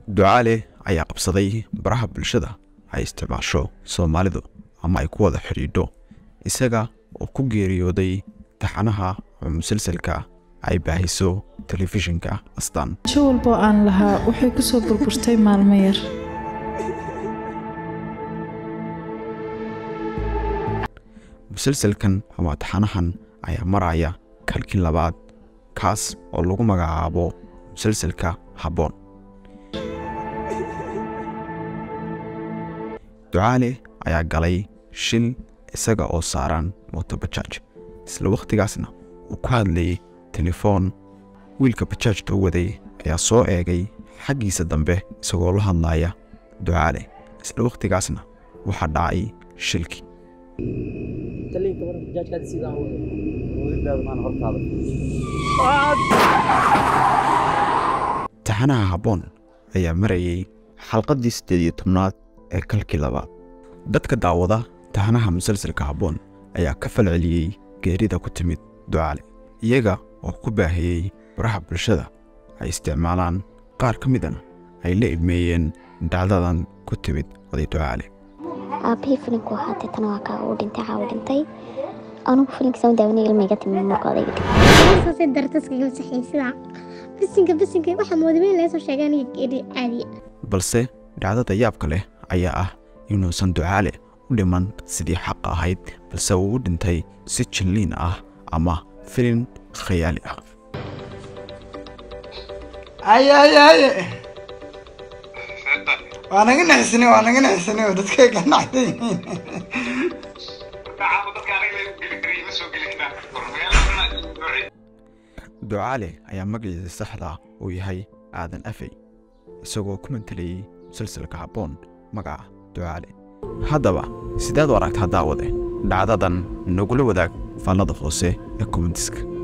ducaale ayaa qabsaday baraha bulshada ay isticmaasho soomaalidu ama ay ku wada xidhiidho isaga oo ku geeriyooday taxanaha oo musalsalka ay baahiso telefishinka astaan sho walboo aan lahaa waxay ku soo burburtay maalmo yar musalsalkan ama taxanahan ayaa maraya kalkii labaad kaas oo lagu magacaabo musalsalka habboon ducaale ayaa galay shil isaga oo saaran motobajaaj isla wakhtigaasna uu ku hadlayay telefoon wiilka bajaajta u waday ayaa soo eegay xaggiisa dambe isagoo la hadlaya ducaale isla wakhtigaasna waxaa dhacay shilkii taxanaha habboon ayaa marayay xalqaddii siddeed iyo tobnaad ee kalkii labaad dadka daawada taxanaha musalsalka habboon ayaa ka falceliyey geerida ku timid ducaale iyaga oo ku baahiyey baraha bulshada ay isticmaalaan qaar ka midana ay la ilmeeyeen dhacdadan ku timid oday ducaale aabahii filimku ahaa deetana waa kaa uu dhintay caawa dhintay anugu filimkiisa daawanay ilmayga timi marka odayga dhintay saasay dartaska gal saxiin sida bisinka bisinka waxaa moodameen laga soo sheegay aniga geeri caadiya balse dhacdada yaabka leh ayaa ah inuusan ducaale u dhiman sidii xaq ahayd balse uu u dhintay si jilliin ah ama filin khayaali ah aye aye aye waa naga nexsane waa naga nexsane oo dadkay ka nacday ducaale ayaa magaciisa saxda uu yahay aadan afey isagoo ku mantelayey musalsalka habboon magaca ducaale haddaba sidaad u aragtaa daawade dhacdadan nagula wadaag faallada hoose ee kommentiska